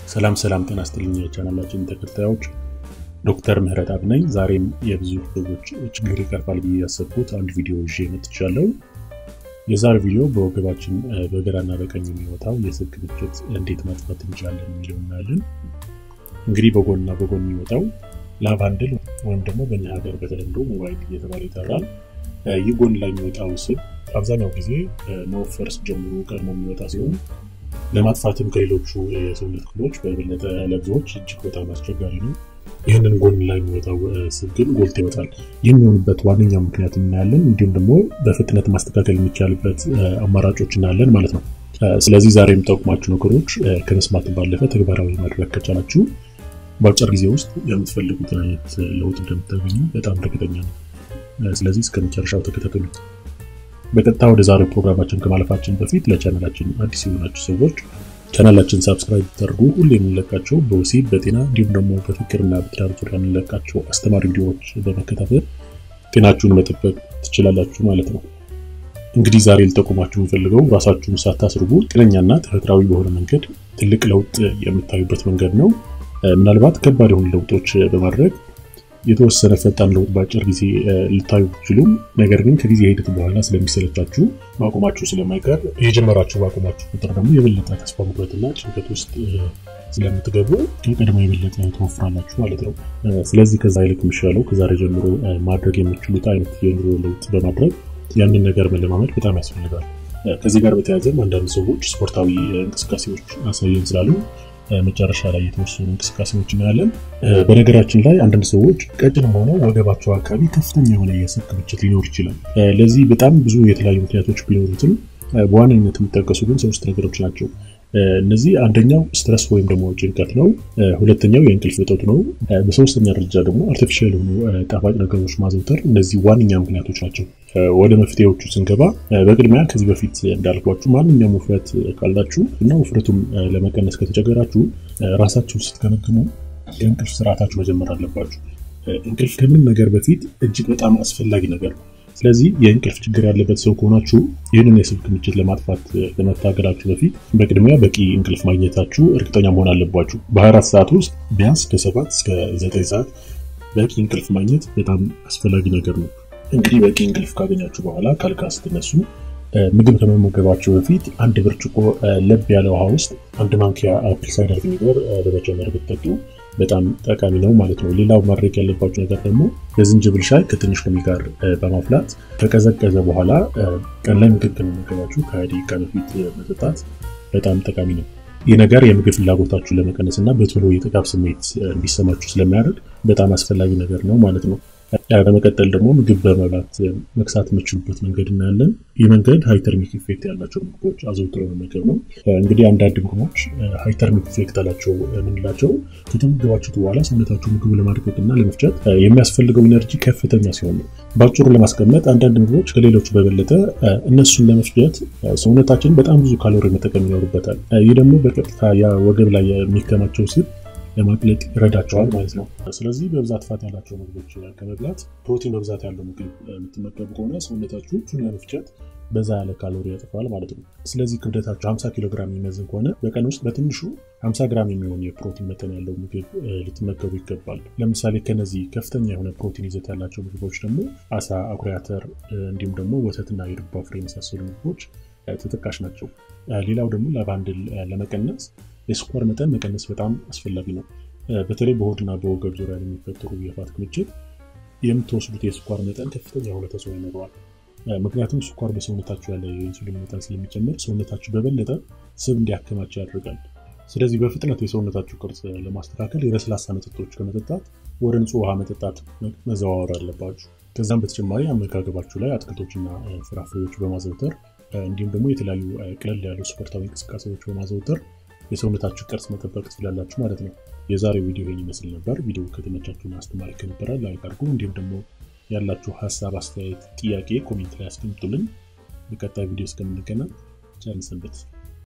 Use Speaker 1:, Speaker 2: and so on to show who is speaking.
Speaker 1: ሰላም ሰላም፣ ጤና ይስጥልኝ የቻናላችን ተከታዮች፣ ዶክተር ምህረት አብ ነኝ። ዛሬም የብዙ ሰዎች ችግር ይቀርፋል ብዬ ያሰብኩት አንድ ቪዲዮ ይዤ መጥቻለሁ። የዛሬ ቪዲዮ በወገባችን በግራና በቀኝ የሚወጣው የስብ ክምችት እንዴት ማጥፋት እንችላለን የሚለው እናያለን። እንግዲህ በጎንና በጎን የሚወጣው ላቫንድል ወይም ደግሞ በእኛ ሀገር በተለምዶ ሞባይል እየተባለ ይጠራል። ይህ ጎን ላይ የሚወጣው ስብ አብዛኛው ጊዜ መወፈር ጀምሮ ቀድሞ የሚወጣ ሲሆን ለማጥፋትም ከሌሎቹ የሰውነት ክፍሎች በበለጠ ለብዙዎች እጅግ በጣም አስቸጋሪ ነው። ይህንን ጎን ላይ የሚወጣው ስብ ግን ጎልቶ ይወጣል። ይህ የሚሆንበት ዋነኛ ምክንያት እናያለን። እንዲሁም ደግሞ በፍጥነት ማስተካከል የሚቻልበት አማራጮች እናያለን ማለት ነው። ስለዚህ ዛሬ የምጠቁማችሁ ነገሮች ከመስማት ባለፈ ተግባራዊ ማድረግ ከቻላችሁ በአጭር ጊዜ ውስጥ የምትፈልጉትን አይነት ለውጥ እንደምታገኙ በጣም እርግጠኛ ነው። ስለዚህ እስከ መጨረሻው ተከታተሉ። በቀጥታ ወደ ዛሬው ፕሮግራማችን ከማለፋችን በፊት ለቻናላችን አዲስ የሆናችሁ ሰዎች ቻናላችን ሳብስክራይብ ተደርጉ። ሁሌ የምንለቃቸው በወሲብ በጤና እንዲሁም ደግሞ በፍቅርና በትዳር ዙሪያ የምንለቃቸው አስተማሪ ቪዲዮዎች በመከታተል ጤናችሁን መጠበቅ ትችላላችሁ ማለት ነው። እንግዲህ ዛሬ ልጠቁማችሁ የምፈልገው ራሳችሁን ሳታስርቡ ጤነኛና ተፈጥሯዊ በሆነ መንገድ ትልቅ ለውጥ የምታዩበት መንገድ ነው። ምናልባት ከባድ የሆኑ ለውጦች በማድረግ የተወሰነ ፈጣን ለውጥ በአጭር ጊዜ ልታዩ ትችሉም። ነገር ግን ከጊዜ ሂደት በኋላ ስለሚሰለቻችሁ ማቆማችሁ ስለማይቀር የጀመራችሁ ባቆማችሁ ቁጥር ደግሞ የበለጠ ተስፋ መቁረጥና ጭንቀት ውስጥ ስለምትገቡ ከቀድሞ የበለጠ ትወፍራላችሁ ማለት ነው። ስለዚህ ከዛ ይልቅ የሚሻለው ከዛሬ ጀምሮ ማድረግ የምችሉት አይነት የኑሮ ለውጥ በማድረግ ያንን ነገር መለማመድ በጣም ያስፈልጋል። ከዚህ ጋር በተያያዘም አንዳንድ ሰዎች ስፖርታዊ እንቅስቃሴዎች አሳየን ስላሉ መጨረሻ ላይ የተወሰኑ እንቅስቃሴዎች እናያለን። በነገራችን ላይ አንዳንድ ሰዎች ቀጭን ሆነው ወገባቸው አካባቢ ከፍተኛ የሆነ የስብ ክምችት ሊኖር ይችላል። ለዚህ በጣም ብዙ የተለያዩ ምክንያቶች ቢኖሩትም በዋነኝነት የሚጠቀሱ ግን ሶስት ነገሮች ናቸው። እነዚህ አንደኛው ስትረስ ወይም ደግሞ ጭንቀት ነው። ሁለተኛው የእንቅልፍ እጦት ነው። በሶስተኛ ደረጃ ደግሞ አርቲፊሻል የሆኑ ጣፋጭ ነገሮች ማዘውተር። እነዚህ ዋነኛ ምክንያቶች ናቸው። ወደ መፍትሄዎቹ ስንገባ በቅድሚያ ከዚህ በፊት እንዳልኳችሁ ማንኛውም ውፍረት ካላችሁ እና ውፍረቱም ለመቀነስ ከተቸገራችሁ ራሳችሁ ስትገመግሙ የእንቅልፍ ስርዓታችሁ መጀመር አለባችሁ። እንቅልፍ ከምንም ነገር በፊት እጅግ በጣም አስፈላጊ ነገር ነው። ስለዚህ የእንቅልፍ ችግር ያለበት ሰው ከሆናችሁ ይህንን የስብ ክምችት ለማጥፋት ለመታገላችሁ በፊት በቅድሚያ በቂ እንቅልፍ ማግኘታችሁ እርግጠኛ መሆን አለባችሁ። በ24 ሰዓት ውስጥ ቢያንስ ከ7 እስከ 9 ሰዓት በቂ እንቅልፍ ማግኘት በጣም አስፈላጊ ነገር ነው። እንግዲህ በቂ እንቅልፍ ካገኛችሁ በኋላ ከአልጋ ስትነሱ ምግብ ከመመገባችሁ በፊት አንድ ብርጭቆ ለብ ያለ ውሃ ውስጥ አንድ ማንኪያ አፕል ሳይደር ቪኒገር በመጨመር ብትጠጡ በጣም ጠቃሚ ነው ማለት ነው። ሌላው ማድረግ ያለባችሁ ነገር ደግሞ የዝንጅብል ሻይ ከትንሽ ሎሚ ጋር በማፍላት ከቀዘቀዘ በኋላ ቀን ላይ ምግብ ከመመገባችሁ ከሃያ ደቂቃ በፊት መጠጣት በጣም ጠቃሚ ነው። ይህ ነገር የምግብ ፍላጎታችሁን ለመቀነስ እና በቶሎ የጥጋብ ስሜት እንዲሰማችሁ ስለሚያደርግ በጣም አስፈላጊ ነገር ነው ማለት ነው። በመቀጠል ደግሞ ምግብ በመብላት መክሳት የምችሉበት መንገድ እናያለን። ይህ መንገድ ሃይተርሚክ ኢፌክት ያላቸው ምግቦች አዘውትሮ መመገብ ነው። እንግዲህ አንዳንድ ምግቦች ሃይተርሚክ ኢፌክት አላቸው የምንላቸው ከተመገባችሁት በኋላ ሰውነታችሁ ምግቡ ለማድቀቅ እና ለመፍጨት የሚያስፈልገው ኢነርጂ ከፍተኛ ሲሆን ነው። በአጭሩ ለማስቀመጥ አንዳንድ ምግቦች ከሌሎቹ በበለጠ እነሱን ለመፍጨት ሰውነታችን በጣም ብዙ ካሎሪ መጠቀም ይኖርበታል። ይህ ደግሞ በቀጥታ ያ ወገብ ላይ የሚከማቸው ስብ ለማቅለጥ ይረዳቸዋል ማለት ነው። ስለዚህ በብዛት ፋት ያላቸው ምግቦች ከመብላት ፕሮቲን በብዛት ያለው ምግብ የምትመገቡ ከሆነ ሰውነታችሁ እሱን ለመፍጨት በዛ ያለ ካሎሪ ያጠፋል ማለት ነው። ስለዚህ ክብደታችሁ 50 ኪሎ ግራም የሚመዝን ከሆነ በቀን ውስጥ በትንሹ 50 ግራም የሚሆን የፕሮቲን መጠን ያለው ምግብ ልትመገቡ ይገባል። ለምሳሌ ከነዚህ ከፍተኛ የሆነ ፕሮቲን ይዘት ያላቸው ምግቦች ደግሞ አሳ፣ አኩሪ አተር እንዲሁም ደግሞ ወተትና የዱባ ፍሬ የመሳሰሉ ምግቦች ተጠቃሽ ናቸው። ሌላው ደግሞ ላቫንድል ለመቀነስ የስኳር መጠን መቀነስ በጣም አስፈላጊ ነው። በተለይ በሆድና በወገብ ዙሪያ የሚፈጠሩ የፋት ክምችት የምትወስዱት የስኳር መጠን ከፍተኛ የሆነ ተጽዕኖ ይኖረዋል። ምክንያቱም ስኳር በሰውነታችሁ ያለ የኢንሱሊን መጠን ስለሚጨምር ሰውነታችሁ በበለጠ ስብ እንዲያከማቸው ያደርጋል። ስለዚህ በፍጥነት የሰውነታችሁ ቅርጽ ለማስተካከል የለስላሳ መጠጦች ከመጠጣት ወደ ንጹህ ውሃ መጠጣት መዘዋወር አለባችሁ። ከዛም በተጨማሪ አመጋገባችሁ ላይ አትክልቶችና ፍራፍሬዎች በማዘውተር እንዲሁም ደግሞ የተለያዩ ቀለል ያሉ ስፖርታዊ እንቅስቃሴዎች በማዘውተር የሰውነታችሁ ቅርጽ መጠበቅ ትችላላችሁ ማለት ነው። የዛሬው ቪዲዮ ይህን ይመስል ነበር። ቪዲዮ ከተመቻችሁና አስተማሪ ከነበረ ላይክ አድርጉ። እንዲሁም ደግሞ ያላችሁ ሀሳብ፣ አስተያየት፣ ጥያቄ ኮሜንት ላይ አስቀምጡልን። በቀጣይ ቪዲዮ እስከምንገናኝ ቸር እንሰንብት።